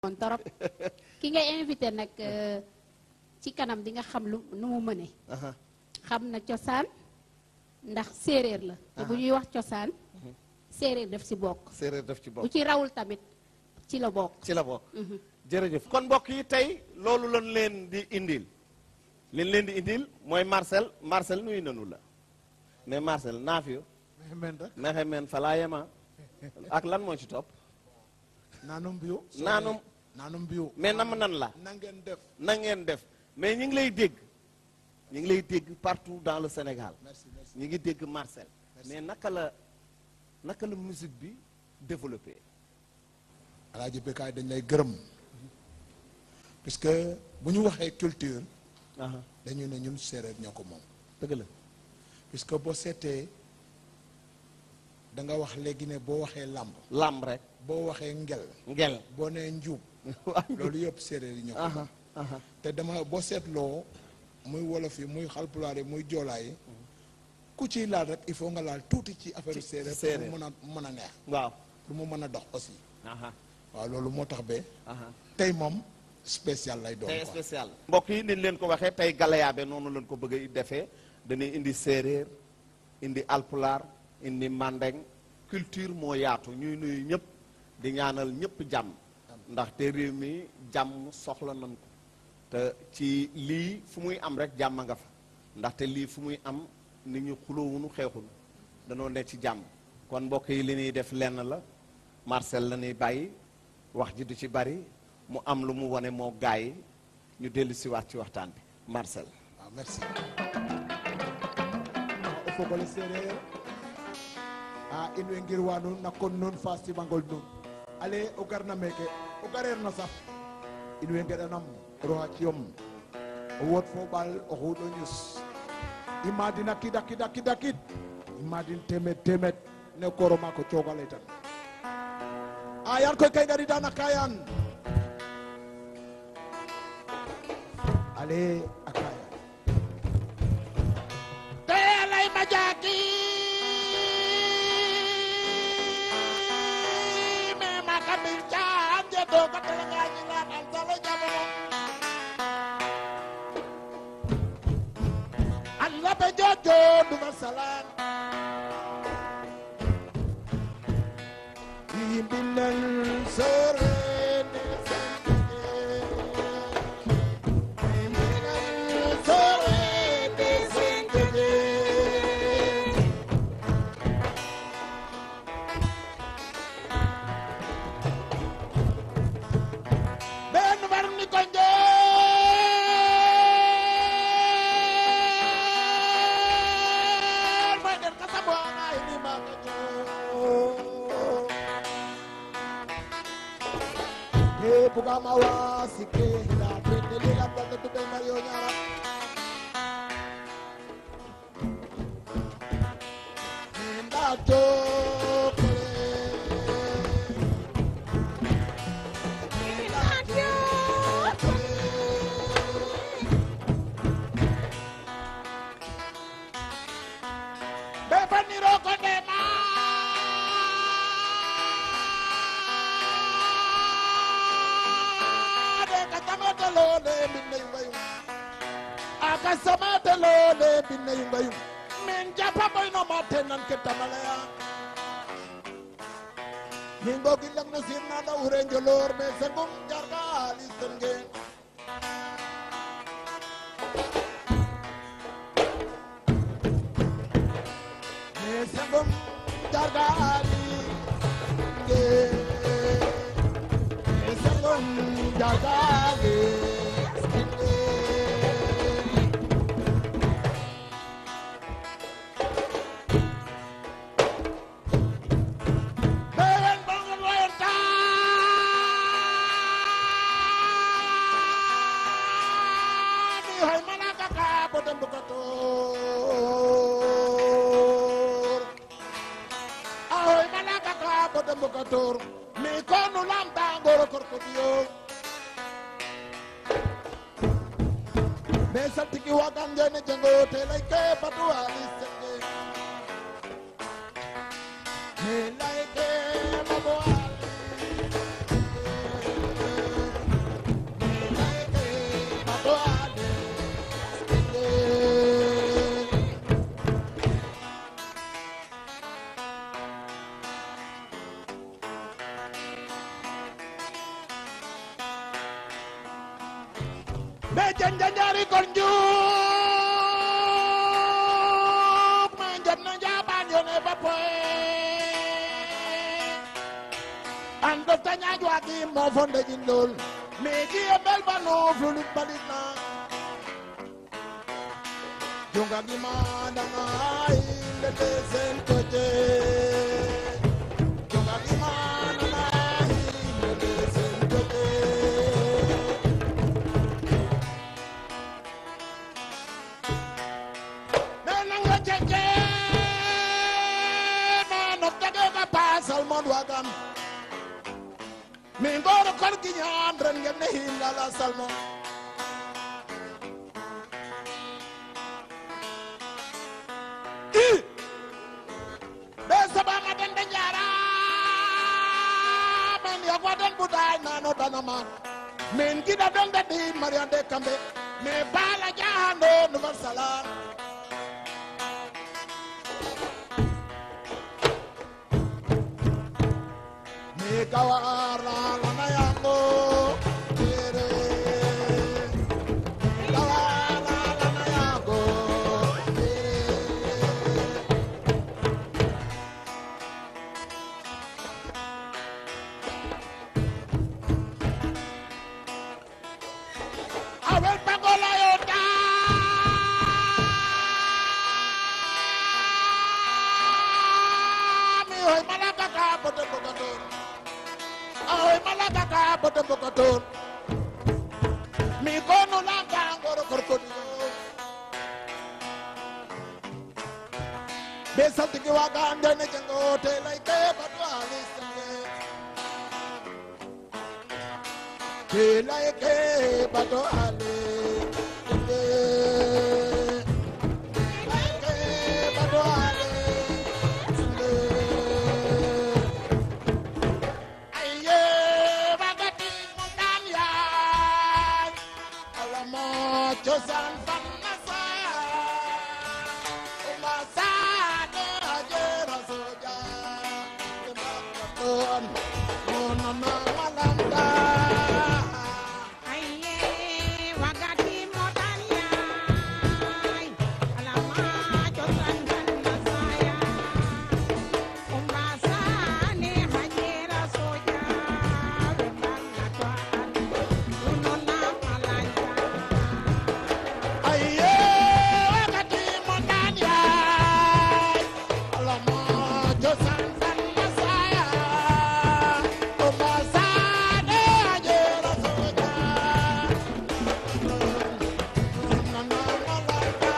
kon torop ki ngay invité nag euh, ci kanam di nga xam lu nu mu mëne aha xam na cosaan ndax séeréer la te bu ñuy wax cosaan séeréer daf ci bokk séeréer daf ci bu bokk ci rawul tamit ci la bokk ci la bokk jërëjëf kon mbokk yi tey loolu lañ leen di indil liñ leen di indil mooy Marcel Marcel nuyu nanu la mais Marcel naafiyo men rek mexe men falaa yema ak lan moo ci topp naanum biyu naanum naanum biyu mais nam nan la na ngeen def na ngeen def mais ñi ngi lay dégg ñi ngi lay dégg partout dans le Sénégal merci merci ñi ngi dégg Marcel mais naka la naka la musique bi développé alaaji Bécaye dañ lay gërëm puisque bu ñu waxee culture aha dañu ne ñun séeréer ñoo ko moom dëgg la puisque boo seetee da nga wax léegi ne boo waxee làmb lamb rek boo waxee ngel ngel boo nee njuub loolu yëpp séeréer yi ñoo ko aha moom aha te dama boo seetloo muy wolof yi muy xalpulaar yi muy joolaa yi ku ciy laal rek il faut nga laal tuuti ci affaire Ci- séeréer ci séeréer. pour mu mën a mën a neex waaw pour mu mën a dox aussi aha waaw loolu moo tax ba aha tey moom spécial lay doon tey quoi spécial mbokk yi niñ leen ko waxee tey galayaabe noonu leen ko bëgg a defee dañuy indi séeréer indi alpulaar indi mandeng culture moo yaatu ñuy nuyu ñëpp di ñaanal ñëpp jàmm ndaxte réew mi jàmm soxla nañ ko te ci lii fu muy am rek jàmm nga fa ndaxte lii fu muy am nit ñu xuloowunu xeexunu danoo ne ci jàmm kon mbokk yi li ñuy def lenn la Marcel la ñuy bàyyi wax ji du ci bari mu am lu mu wane moo gaay yi ñu dellu si waat ci waxtaan bi Marcel waaw merci o fogole séeréer a in way ngirwa nuun na kon nuun fa simangol nuun ale o garna meke o gareer na sax in way ngeɗanam roxa ciyom o woot fo ɓaal o xuuɗo ñus i madin a kid a kid a kid a kid i madin temed temed ne kooro maako cooga leytan a yan koy kay ngariida na kayan ale a kayan Teyalay ma jaaki me ma kabil caan je do ka tele nga ñi la al salo jamono Allah be jojo du ma salaan yimɓinel sorene sorede sendede ben warni ko njoor ma der ka sabo ay ni ma ko joor e bugama wasike la tende lila ɓonɗo tuɓel mario ñara nda tokole be faniro ko ndema de ka samatalode mbinne yumbayum aka samatalode mbinne yumbayum min japa boyno mate nan ke tamalaya mingo gillang no sirna da ure njolor me sengum jarga alisten gen me sengum jarga ali gen me sengum jarga ali bewen bongon wayonta ni hoy malaka ka botem bukator ahoy malaka ka botem bukator mi konu lamta ngoro korkodiyo me saltiki wagan jene jengo telay ke batu alisten gen me like mabo ali be janjanjari kon njuk ma jam na jaban yone ba poe ando tanya jwagi mo fonde jindol me ji e bel bano flulit balit na junga gi ma danga ile de sen koje junga gi ma danga ile de sen koje Menanga jeje manok tage ka pasal mon wagam mi ngoro kor gi ñaan ren ngeen ne himla la salmon i be sabama den de jara men yagwa den buday nano danama min gida den de di marian de kambe me bala jahando nuvar salam me kawara lana yango tere kawara lana yango tere awel pagola yota mi hoy malaka ka bote bokator ahoy malaka ka bote bokator mi kono langa ngoro korkodiyo be saltigi waga andene jango te lay ke batu alisenge te lay ke batu ale te lay ke batu ale te aye bagati mundan yaay alamo cosaan fan na saya uma saade ajera soja emakaton monana malanda Aye, wagati motan yai, alama josan ganda saya. Umbasa ne hajera soja, wembang atuan, unona malanja. aye wakati mundan yaay alamo cosaan fan na saya uma saade ajera soja monana malanda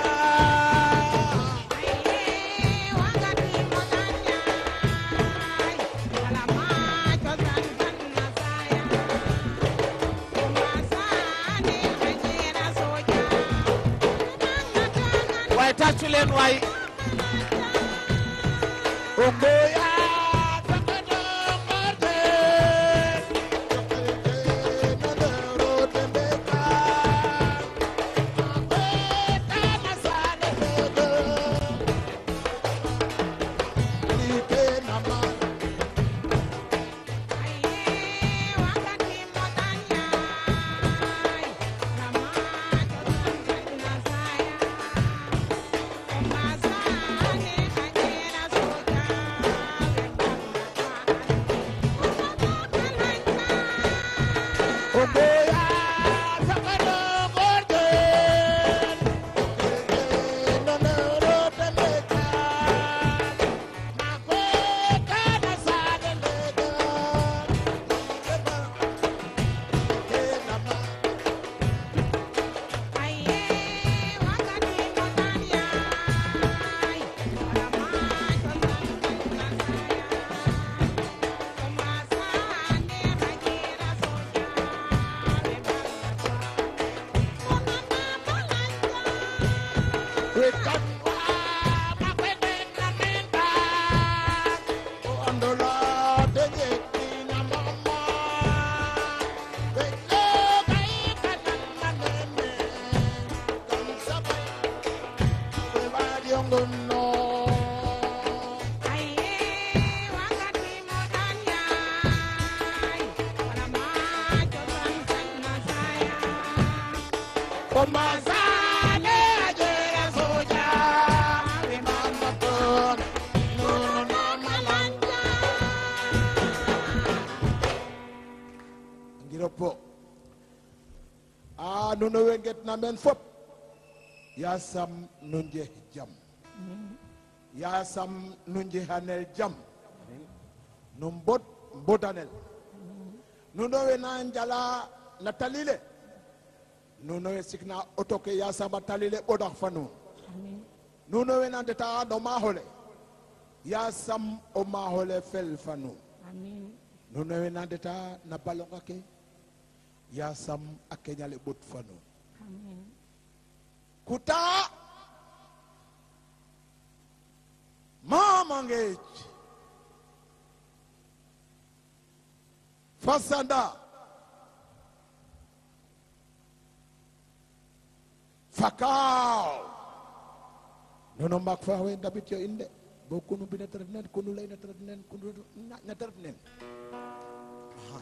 Aye, wagati motan yai, alama josan ganda saya. Umbasa ne hajera soja, wembang atuan. waaye tàccu leen waay Ogoya takata mate Chokolate nadero tembeka Apeta nasale hego Like nama Aye, wakati motan yai, lama josan ganda saya. Umbasa ne hajera soja, nuno we ngetna meen fop yasam nu njeh jam yasam nu njehanel jam nu mbod mbodanel nuno we na njala na talile nuno we sikna auto ke yasam a talile ɓodax fa nuun nuno we na ndeta no maaxole yasam o maaxole fel fa nuun Amin. nuno we na ndeta na balonga ke yasam a keñale ɓot fa nuun Amin. kuta mamangej fasanda fakaw nono mak fa we ndabit yo inde bo kunu bina teret nen kunu lay na teret nen kunu na- na teret nen Aha.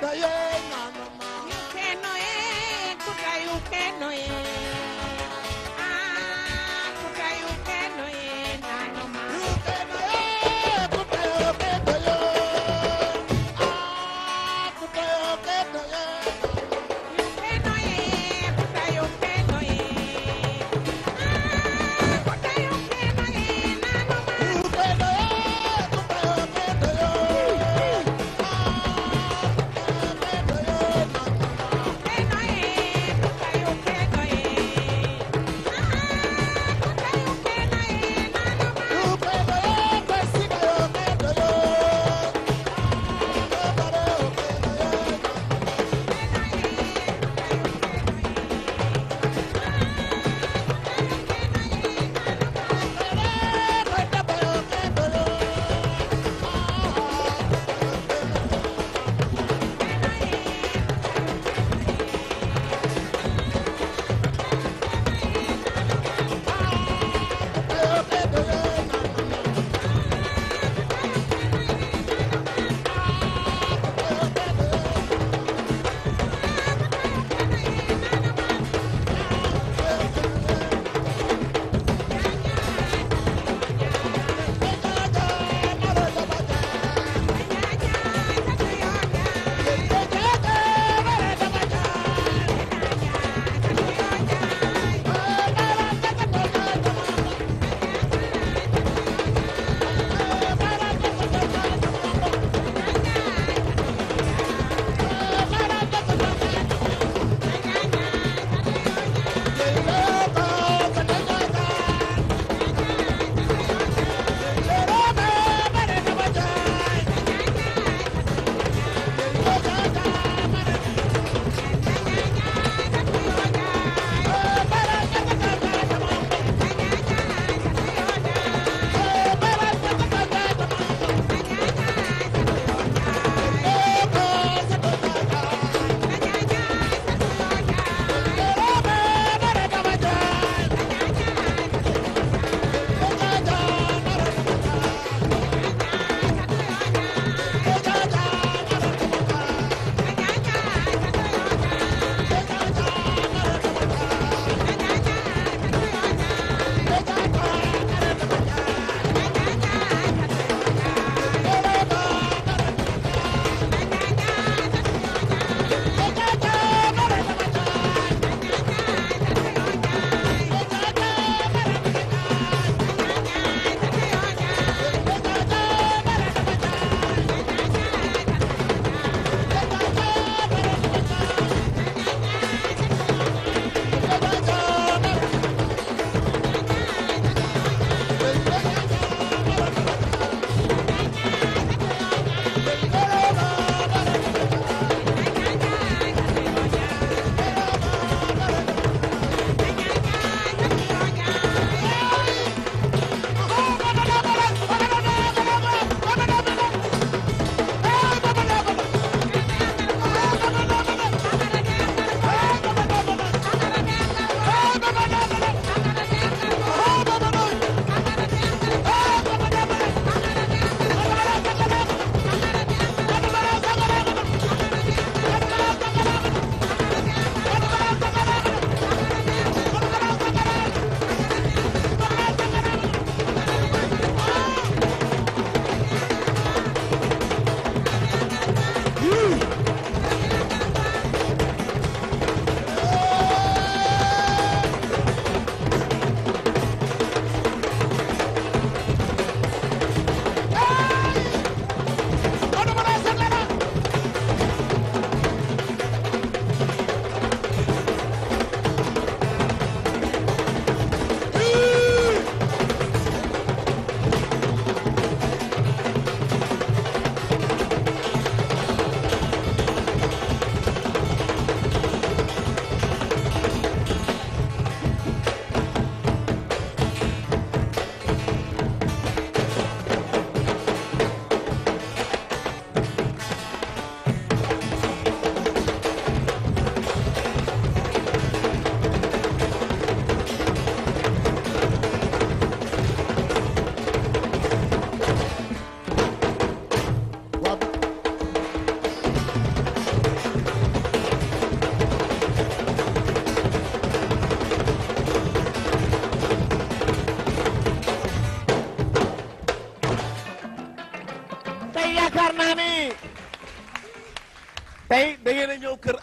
Yukeno ye, kuta yukeno ye.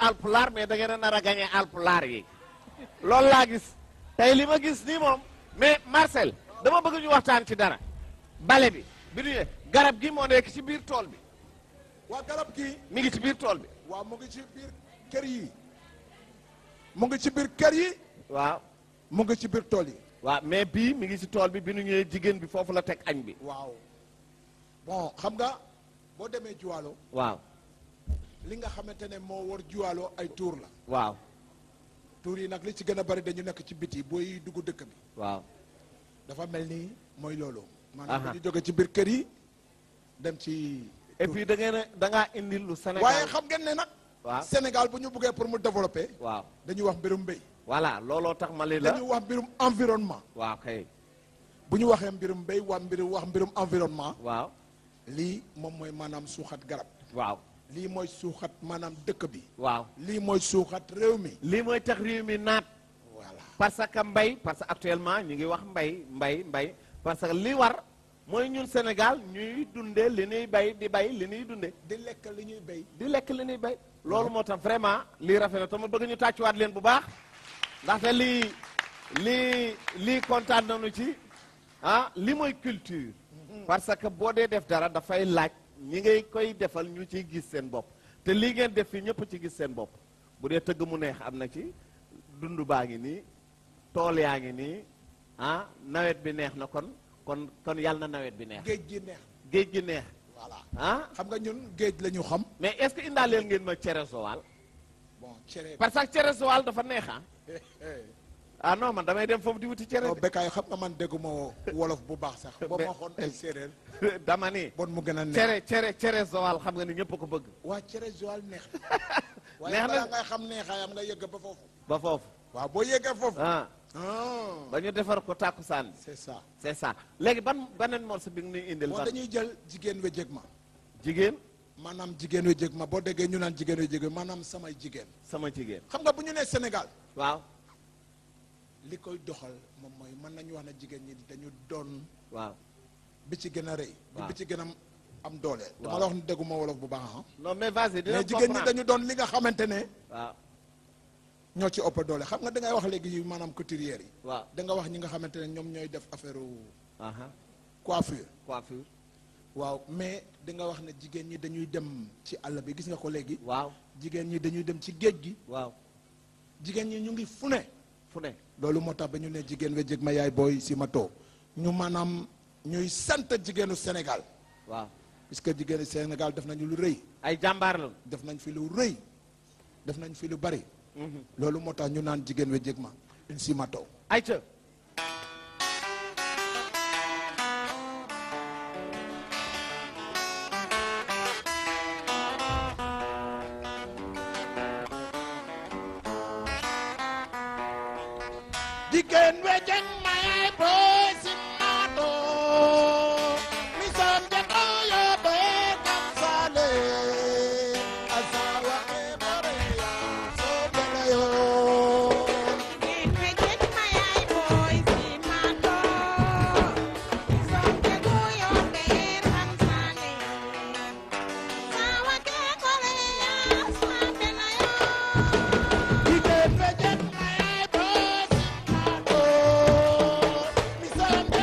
alpulaar mais da ngeen a nar a gagné alpulaar yi loolu laa gis tey li ma gis nii moom mais Marcel dama bëgg ñu waxtaan ci dara bale bi bi ñu garab gi moo nekk ci biir tool bi waa garab gi mi ngi ci biir tool bi waaw mu ngi ci biir kër yi mu ngi ci biir kër yi waaw mu ngi ci biir tool yi waaw mais bii mi ngi ci tool bi bi nu ñëwee jigéen bi foofu la teg añ bi waaw bon xam nga boo demee juwaalo waaw li nga xamante ne moo war juwaalo ay tuur la waaw tuur yi nag li ci gën a bari dañu nekk ci biti booy dugg dëkk bi waaw dafa mel ni mooy loolu Aha. maanaam dañu jóge ci biir kër yi dem ci et puis da ngeen a da ngaa indi lu Sénégal waaye xam ngeen ne nag waaw Sénégal bu ñu buggee pour mu développer waaw dañuy wax mbirum mbéy voilà looloo tax ma li la dañuy wax mbirum environnement waaw kay bu ñu waxee mbirum mbéy wax mbirum wax mbirum environnement waaw lii moom mooy maanaam suuxat garab waaw lii mooy suuxat maanaam dëkk bi waaw lii mooy suuxat réew mi lii mooy tax réew mi naat voilà parce que mbay parce que actuellement ñu ngi wax mbay mbay mbay parce que li war mooy ñun Sénégal ñuy dunde li ñuy bay di bay li ñuy dunde di lekk li ñuy béy di lekk li ñuy bay loolu moo tax vraiment lii rafet na te ma bëgg ñu tàccuwaat leen bu baax ndaxte lii lii lii kontaan nañu ci ah li mooy culture parce que boo dee def dara dafay laaj ñi ngay koy defal ñu ciy gis seen bopp te lii ngeen def fii ñëpp ci gis seen bopp bu dee tëgg mu neex am na ci dund baa ngi nii tool yaa ngi nii ah nawet bi neex na kon kon kon yàlla na nawet bi neex géej gi neex géej gi neex voilà ah xam nga ñun géej la ñu xam mais est-ce que indaaleel ngeen ma cere sowal bon cere parce que cere sowal dafa neex ah ah non man damay dem foofu di wuti cere non bekkaay xam nga man dégguma wolof bu baax sax boo ma xoon ay séeréer de. dama ni bon mu gën a neex cere cere cere sowal xam nga ni ñëpp a ko bëgg waa cere Joal neex waaye Neex na balaa ngay xam neexaayam nga yëgg ba foofu ba foofu waaw boo yëggee foofu ah ah ba ñu defar ko tàkkusaan bi c'est ça c'est ça léegi ban beneen morceau bi nga ñuy indil bon ban dañuy jël jigéen we jég ma jigéen maanaam jigéen we jég ma boo déggee ñu naan jigéen we jég ma maanaam samay jigéen sama jigéen xam nga bu ñu nee Sénégal waaw li koy doxal moom mooy mën nañu wax ne jigéen ñi dañu doon waaw bi ci gën a rëy Waaw. bi ci gën a am doole dama Waaw. la wax ne dégguma wolof bu baax ah non mais vas-y dina mais jigéen ñi comprendre dañu doon li nga xamante ne waaw ñoo ci ëpp doole xam nga da ngay wax léegi maanaam couturière yi waaw da nga wax ñi nga xamante ne ñoom ñooy def affaire aha coiffure coiffure waaw mais da nga wax ne jigéen ñi dañuy dem ci àll bi gis nga ko léegi waaw jigéen ñi dañuy dem ci géej gi waaw jigéen ñi ñu ngi fu ne fu ne loolu moo tax ba ñu ne jigéen we jég ma yaay booy si ma too ñu maanaam ñuy sant jigéenu Sénégal waaw puisque jigéenu Sénégal def nañu lu rëy ay jàmbaar lañu def nañ fi lu rëy def nañ fi lu bari loolu moo tax ñu naan jigéen we jég ma une si ma too ayca jigéen we jeng maye boy simmato mi sam jako yo be kam sale asawa e boreya so bela yo jigéen we jeng maye boy simmato mi sam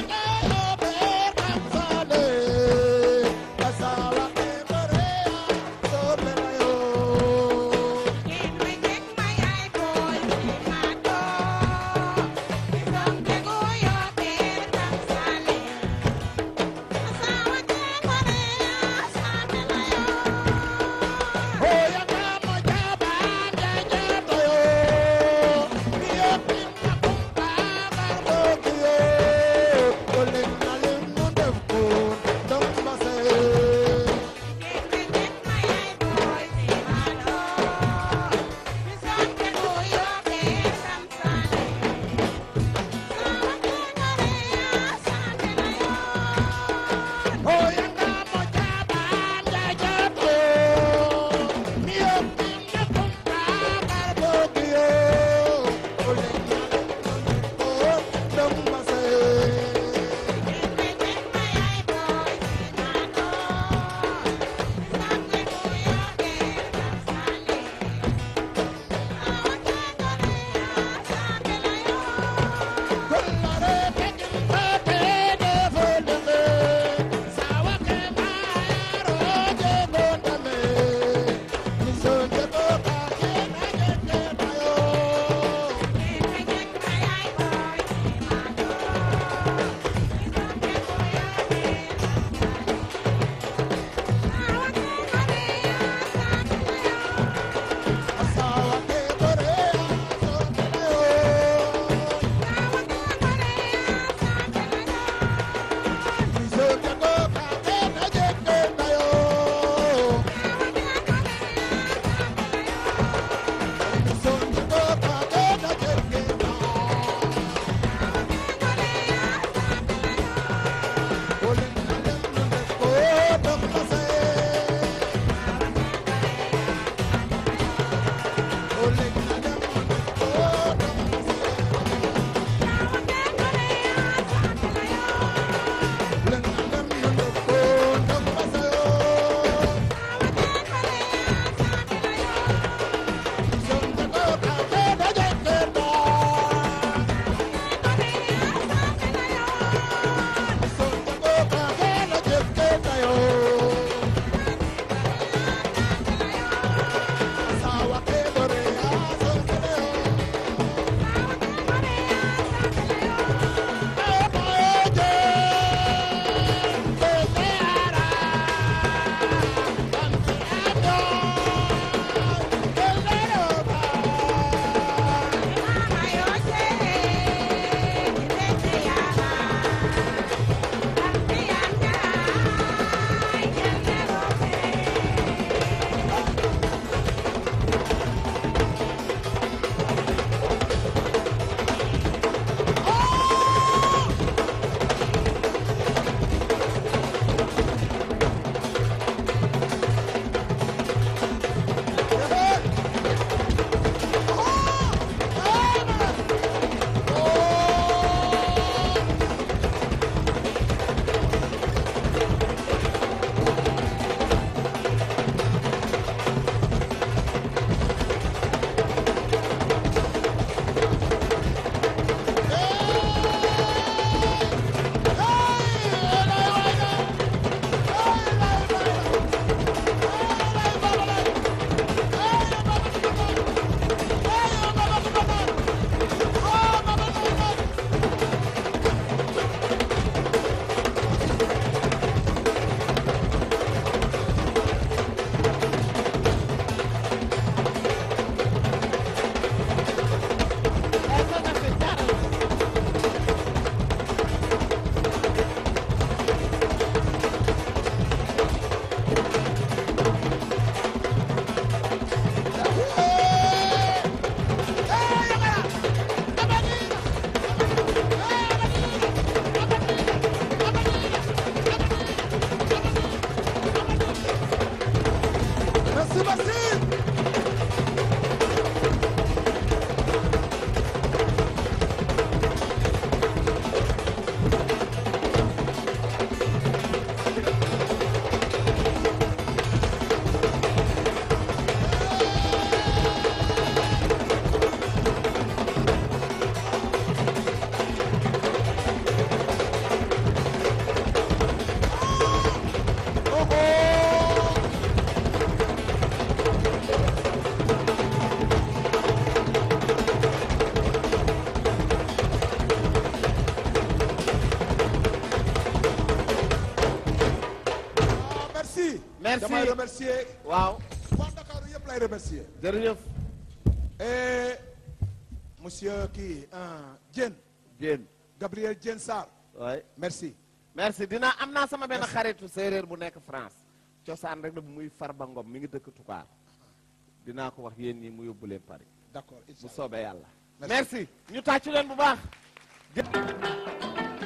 remercier waaw waa Dakar yëpp lay remercier jërëjëf et monsieur kii ah, Diène Diène Gabriel Diène Sarr waay merci merci dina am naa sama benn xaritu séeréer bu nekk France cosaan rek la bu muy Farba Ngom mi ngi dëkk Tukaar dinaa ko wax yéen ñi mu yóbbu leen Paris d'accord bu inch'Allah. soobee yàlla Merci. merci ñu tàccu leen bu baax